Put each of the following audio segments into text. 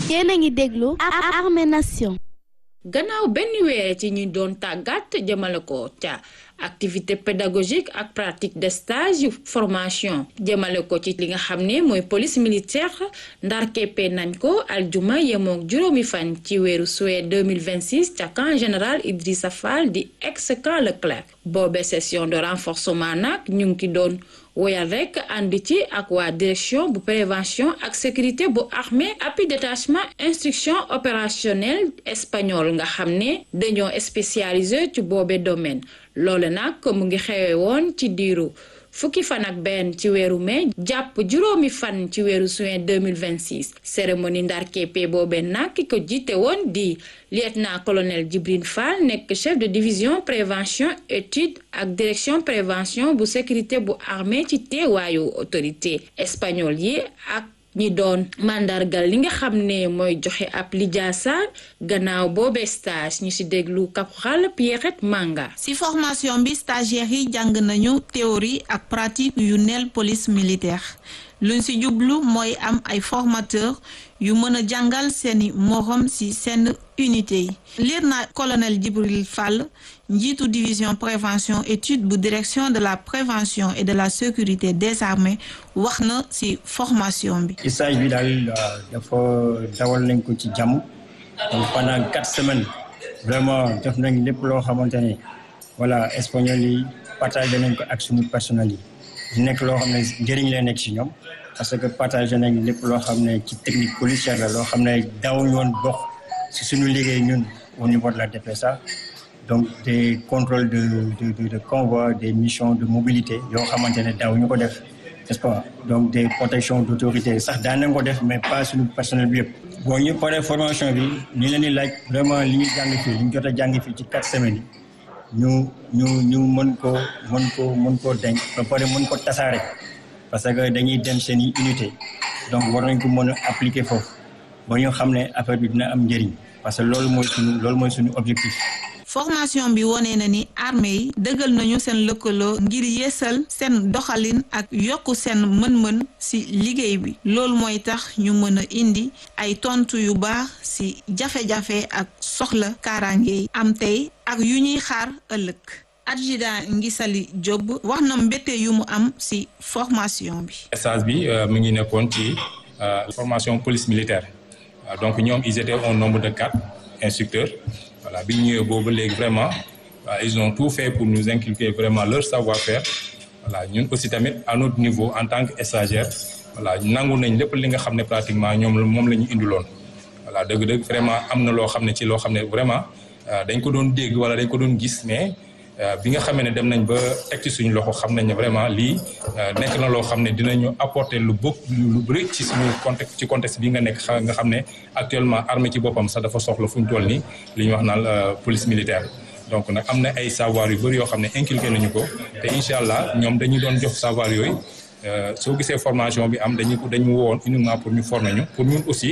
yéen a ngi déglu Armée Nation gannaaw benn weer ci ñi doon tàggat jëmale ko ca activité pédagogique ak pratique de stage yu formation jëmale ko ci li nga xam ne mooy police militaire ndar keppe nañ ko aljuma yemook juróomi fan ci weeru suwe 2026 ca camp général Idrissa Fall di ex camp Leclerc boobe session de renforcement nag ñu ngi ki doon woyal rek ànd ci ak waa direction bu prévention ak sécurité bu armée appui détachement instruction opérationnelle espagnol nga xam ne dañoo spécialisé ci boobe domaine loole nag mu ngi xewe woon ci diiru fukki fan ak benn ci weeru mai jàpp juróomi fan ci weeru juin 2026 cérémonie ndar keppe boobe nag ki ko jiite woon di lieutenant colonel Djibril Fall nekk chef de division prévention étude ak direction prévention bu sécurité bu armée ci teewaayu autorité espagnol yi ak ñi doon màndargal li nga xam ne mooy joxe ab lijaasa gannaaw boobee stage ñu ci déglu caporal Pierrette Manga. ci formation bi stagiaires yi jàng nañu théorie ak pratique yu neel police militaire luñ ci jublu mooy am ay formateur yu mën a jàngal seeni morom ci seen unité yi lieutenant colonel Djibril Fall njiitu division prévention étude bu direction de la prévention et de la sécurité des armées wax na ci formation bi. stage bi daal dafa dawal nañ ko ci jàmm donc pendant quatre semaines vraiment def nañ lépp loo xamante ne voilà espagnol yi partagé nañ ko ak suñu personnel yi di nekk loo xam ne njëriñ lay nekk ci ñoom parce que partagé nañ lépp loo xam ne ci technique policière la loo xam ne daawuñu woon bokk ci suñu liggéey ñun au niveau de la DPSA donc des contrôles de de de convoi des missions de mobilité yoo xamante ne daawuñu ko def n'est-ce pas donc des protections d'autorité sax daan nañ ko def mais pas suñu personnel bi yëpp. bon ñu paree formation bi ñu leen di laaj vraiment li ñu jàng fii li ñu jot a jàng fii ci quatre semaines yi ñu ñu ñu mën ko mën ko mën koo denc ba pare mën ko tasaare parce que dañuy dem seen i unité donc war nañ ko mën a appliquer foofu ba ñu xam ne affaire bi dina am njëriñ parce que loolu mooy suñu loolu mooy suñu objectif. formation bi wone na ni armée yi dëggal nañu seen lëkkaloo ngir yeesal seen doxalin ak yokk seen mën-mën ci liggéey bi loolu mooy tax ñu mën a indi ay tontu yu baax ci jafe-jafe ak soxla kaaraange yi am tey ak yu ñuy xaar ëllëg adjudant Ngisali Diop wax na mbette yu mu am ci formation bi. stage bi mu ngi nekkoon ci formation police militaire donc ñoom ils étaient au nombre de quatre instructeurs. voilà bi ñu ñëwee boobu léegi vraiment ils ont tout fait pour nous inculquer vraiment leur savoir-faire voilà ñun aussi tamit à notre niveau en tant que stagiaire voilà nangu nañ lépp li nga xam ne pratiquement ñoom moom la ñu indiloon voilà dëgg-dëgg vraiment am na loo xam ne ci loo xam ne vraiment dañ ko doon dégg wala dañ ko doon gis mais bi nga xamee ne dem nañ ba teg ci suñu loxo xam nañ ne vraiment lii nekk na loo xam ne dinañu apporter lu bëgg lu bëri ci suñu contexte ci contexte bi nga nekk nga xam ne actuellement armée ci boppam sax dafa soxla fu ñu toll nii li ñuy wax naan police militaire. donc nag am na ay savoir yu bëri yoo xam ne inculqué nañu ko te incha allah ñoom dañu doon jox savoir yooyu soo gisee formation bi am dañu dañu wowoon uniquement pour ñu former ñu pour ñun aussi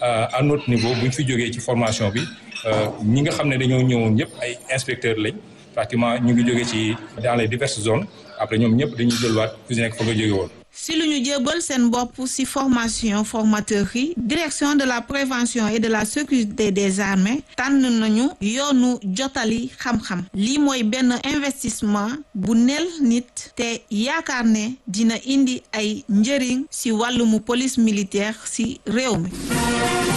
à notre niveau bu ñu fi jógee ci formation bi ñi nga xam ne dañoo ñëwoon ñëpp ay inspecteurs lañ. pratiquement ñu ngi jóge ci dans les diverses zones après ñoom ñëpp dañuy jëlwaat ku si nekk fa nga jóge woon. si lu ñu jébal seen bopp si formation formateur yi direction de la prévention et de la sécurité des armées tànn nañu yoonu jotali xam-xam lii mooy benn investissement bu nel nit te yaakaar ne dina indi ay njëriñ si wàllumu police militaire si réew mi.